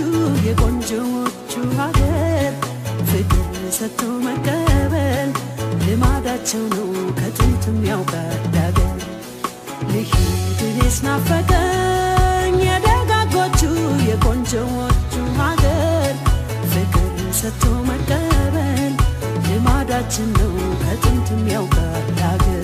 የቆንጆዎቹ ሀገር ፍቅር ሰጥቶ መቀበል ልማዳቸው ነው ከጥንትም ያውቃል ሀገር ልሂድ እኔስ ናፈቀኝ የደጋጎቹ የቆንጆዎቹ ሀገር ፍቅር ሰጥቶ መቀበል ልማዳችን ነው ከጥንትም ያውቃል ሀገር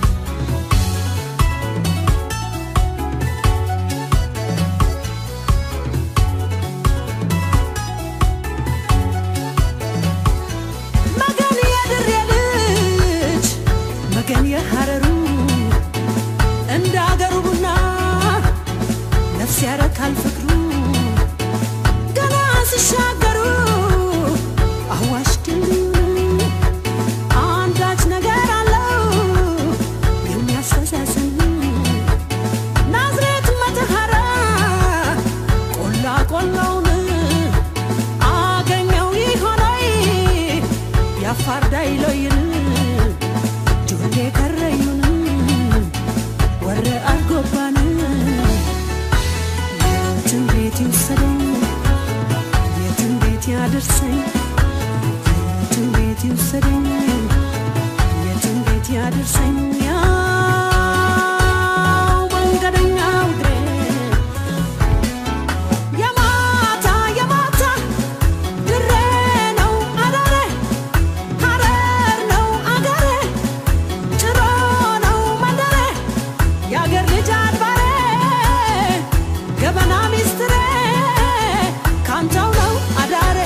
መገን የድሬ ልጅ መገን የሐረሩ እንደ አገሩ ቡና ነፍስ ያረካል ፍቅሩ ገና ሲሻገሩ አዋሽ ድልድዩን አንዳች ነገር አለው የሚያስተሳስን ናዝሬት መተሐራ ቆላ ቆላውን አገኘው ይሆናይ የአፋር ዳይሎይን ጆሌ ከረዩን ወረ አርጎባን የትን ቤት ይውሰደኝ የትን ቤት ያደርሰኝ የትን ቤት ይውሰደኝ የትን ቤት ያደርሰኝ ያው መንገደኛው እግሬ የማታ የማታ ድሬ ነው አዳሬ ሐረር ነው አገሬ ጭሮ ነው መንደሬ የአገር ልጅ አድባሬ ገበና ሚስትሬ ካንተው ነው አዳሬ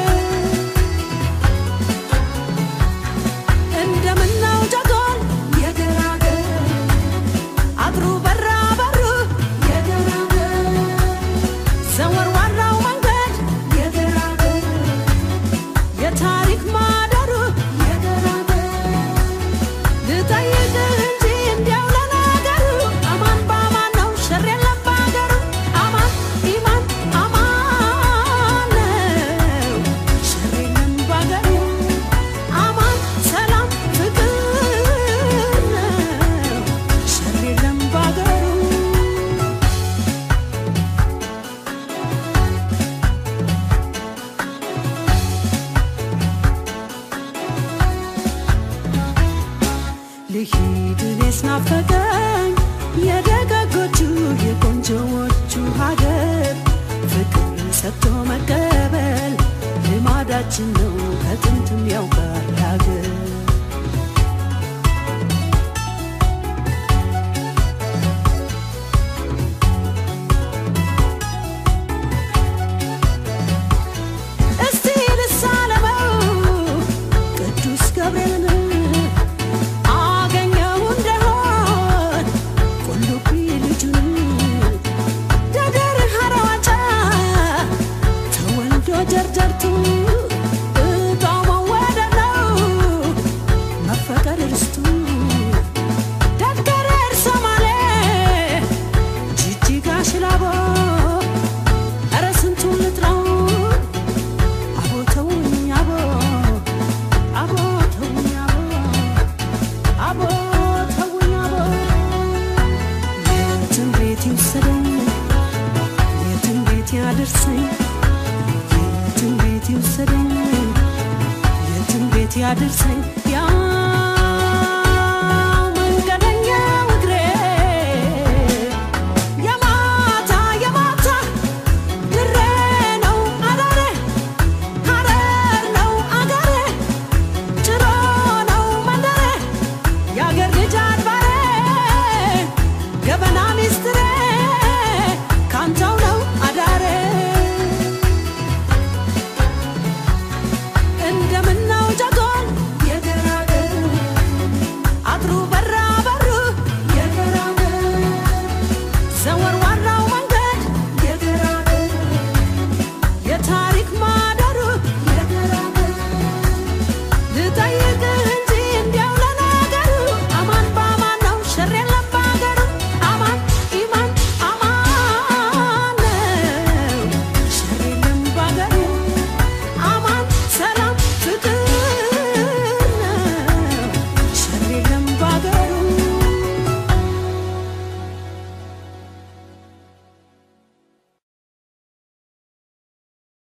እንደምነው ጀጎል የገራገር አጥሩ በራ በሩ የገራገር ዘወር ዋራው መንገድ የገራገር የታሪክ ማደሩ የገራገር ልጠይቅህ እንጂ እንዲያው ለነገሩ አማን በአማን ነው ሸር የለም በአገሩ አማን ኢማን አማን ነው ሸር የለም በአገሩ አማን ሰላም ፍቅር ነው ሸር የለም በአገሩ ልሂድ እኔስ ናፈቀኝ የደጋጎቹ የቆንጆዎቹ ሀገር ፍቅር ሰጥቶ መቀበል ልማዳችን ነው ከጥንትም ያውቃል ሀገር እስቲ ልሳለመው ቅዱስ ገብርኤልን አገኘው እንደሆን ቁልቢ ልጁን ደደር ሐረዋጫ ተወልዶ ጀርጀርቱ እጣው መወደድ ነው መፈቀር ርስቱ ደገረር ሶማሌ ጅጅጋ ሽላቦ ኧረ ስንቱን ልጥራው አቦ ተውኝ አቦ አቦ ተውኝ አቦ አቦ ተውኝ አቦ የትን ቤት ይውሰደኝ የትን ቤት ያደርሰኝ የትን ቤት ይውሰደኝ የትን ቤት ያደርሰኝ ያው መንገደኛው እግሬ የማታ የማታ ድሬ ነው አዳሬ ሐረር ነው አገሬ ጭሮ ነው መንደሬ የአገር ልጅ አድባሬ ገበና ሚስትሬ ካንተው ነው አዳሬ እንደምነው ጀጎል የገራገር አጥሩ በራ በሩ የገራገር ዘወር ዋራው መንገድ የገራገር የታሪክ ማደሩ የገራገር ልጠይቅ